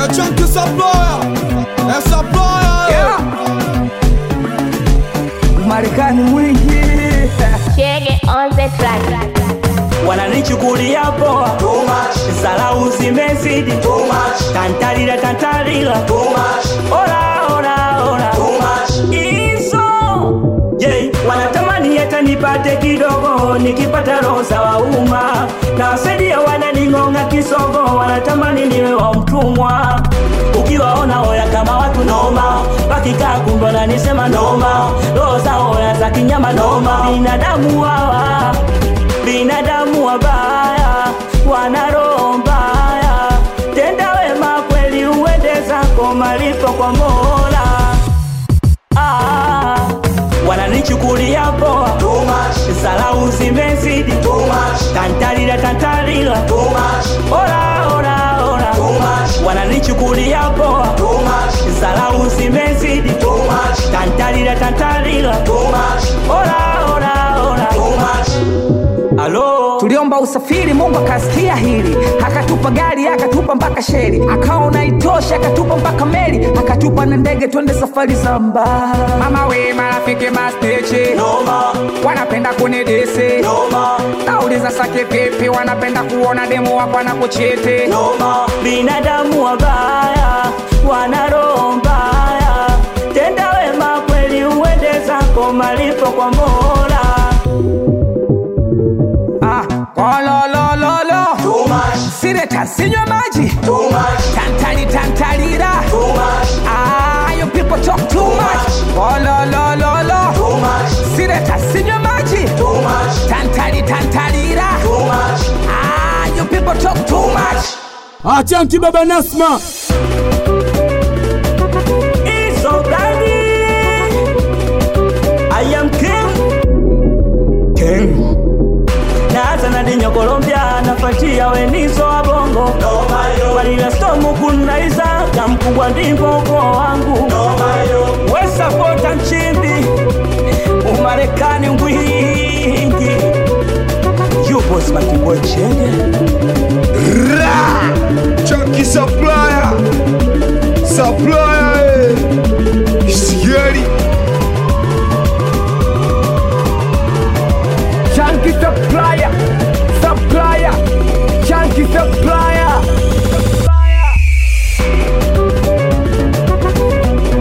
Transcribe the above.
A chunky supplier, a supplier. Yeah. Marekani mwingi Chege on the track. wananichukulia poa, salau zimezidi, tantalila tantalila, ora ora ora, iso je, wanatamani hata nipate kidogo, nikipata roho za wauma na wasaidia, wananing'ong'a kisogo, wanatamani niwe wa mtumwa ukiwaona oya kama watu noma, wakikaa kumbe wananisema noma, roho za oya za kinyama noma, binadamu hawa binadamu wabaya, wana roho mbaya. Tenda wema kweli, uende zako malipo kwa Mola. Ah, wananichukulia poa, salau zimezidi, tantalila tantalila, ora ora ora, wananichukulia poa, salau zimezidi, tantalila tantalila, ora ora ora. Halo, tuliomba usafiri mungu akasikia hili akatupa gari akatupa mpaka sheri akaona itosha akatupa mpaka meli akatupa na ndege twende safari za mbali mama we marafiki mastechi noma wanapenda kunidisi noma nauliza sake vipi wanapenda kuona demu wako na kuchiti noma, binadamu wabaya, wana roho mbaya. Tenda wema kweli, uende zako malipo kwa Mola. ah, kololololo sireta sinywa maji tantali tantalira ah, you people talk too much kololololo sireta sinywa maji tantali tantalira ah, you people talk too much A chunky baba Nasma. Iso gani? I am king. King. Naanza na dinyo Colombia, nafuatia wenizo wa bongo walila stomu kunaiza na mkubwa ndivyo ukoo wangu wesapota nchimbi umarekani ngwii